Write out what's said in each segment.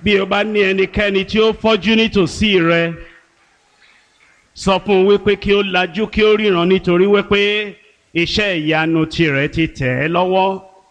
bí o bá ní ẹnikẹ́ni tí ó fọ́jú nítòsí rẹ sọ fún un wípé kí ó lajú kí ó ríran nítorí wípé iṣẹ́ ìyanu tirẹ̀ ti tẹ̀ ẹ́ lọ́wọ́.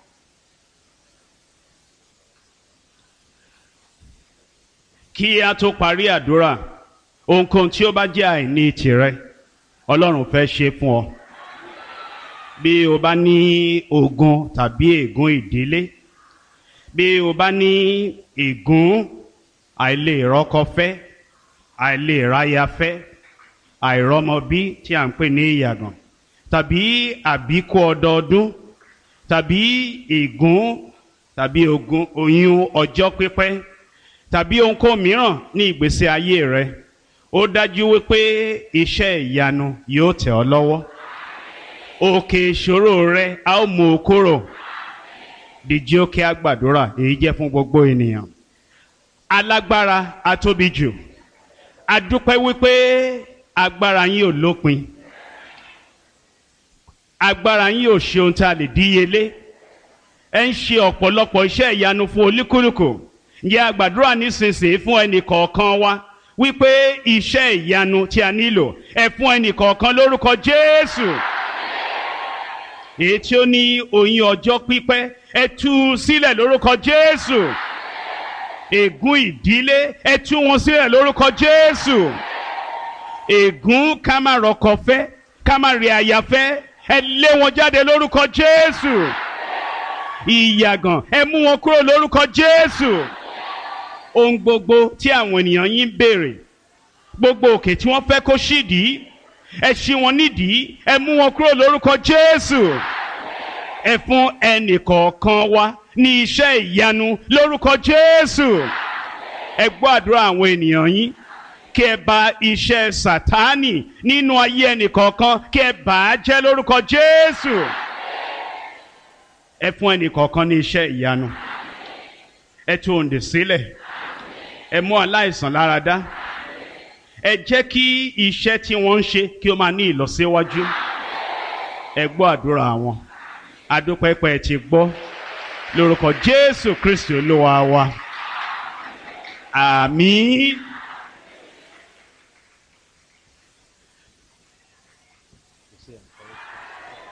kí a tó parí àdúrà ohunkóhun tí ó bá jẹ́ àìní tìrẹ ọlọ́run fẹ́ ṣe fún ọ bí o bá ní ogun tàbí ègún ìdílé bí o bá ní ègún àìlèrọ́kọfẹ́ àìlèráyafẹ́ àìrọ́mọbí tí à ń pè ní ìyàgàn tàbí àbíkú ọdọọdún tàbí ègún tàbí ogun oyún ọjọ́ pípẹ́ tàbí ohunkóhun mìíràn ní ìgbésí ayé rẹ ó dájú wípé iṣẹ́ ìyanu yóò tẹ̀ ọ́ lọ́wọ́ òkè ìṣòro rẹ a ó mú o kúrò dìjí ó kí a gbàdúrà èyí jẹ́ fún gbogbo ènìyàn alágbára atóbi jù adúpẹ́ wípé agbára yín ò lópin agbára yín ò ṣe ohun tá a lè díyelé ẹ ń ṣe ọ̀pọ̀lọpọ̀ iṣẹ́ ìyanu fún olúkúlùkù ǹjẹ́ a gbàdúrà nísinsìnyí fún ẹnì kọ̀ọ̀kan wa wípé iṣẹ́ ìyanu tí a nílò ẹ fún ẹnì kọ̀ọ̀kan lórúkọ Jésù èyí tí ó ní oyún ọjọ́ pípẹ́ ẹ tú u sílẹ̀ lórúkọ Jésù ègún ìdílé ẹ tú wọn sílẹ̀ lórúkọ Jésù ègún ká má rọkọ fẹ́ ká má rí aya fẹ́ ẹ lé wọn jáde lórúkọ Jésù ìyàgàn ẹ mú wọn kúrò lórúkọ Jésù ohun gbogbo tí àwọn ènìyàn yín ń béèrè gbogbo òkè tí wọ́n fẹ́ kó ṣídìí ẹ ṣí wọn nídìí ẹ mú wọn kúrò lórúkọ Jésù ẹ fún ẹnì kọ̀ọ̀kan wa ní iṣẹ́ ìyanu lórúkọ Jésù ẹ gbọ́ àdúrà àwọn ènìyàn yín kí ẹ bà iṣẹ́ Sátánì nínú ayé ẹnì kọ̀ọ̀kan kí ẹ bà á jẹ́ lórúkọ Jésù ẹ fún ẹnì kọ̀ọ̀kan ní iṣẹ́ ìyanu ẹ tú òǹdè sílẹ̀ ẹ mú aláìsàn lára dá ẹ jẹ́ kí iṣẹ́ tí wọ́n ń ṣe kí ó máa ní ìlọsíwájú ẹ gbọ́ àdúrà wọn adúpẹ́pẹ́ ti gbọ́ lórúkọ Jésù Kristi Olúwa wa àmín.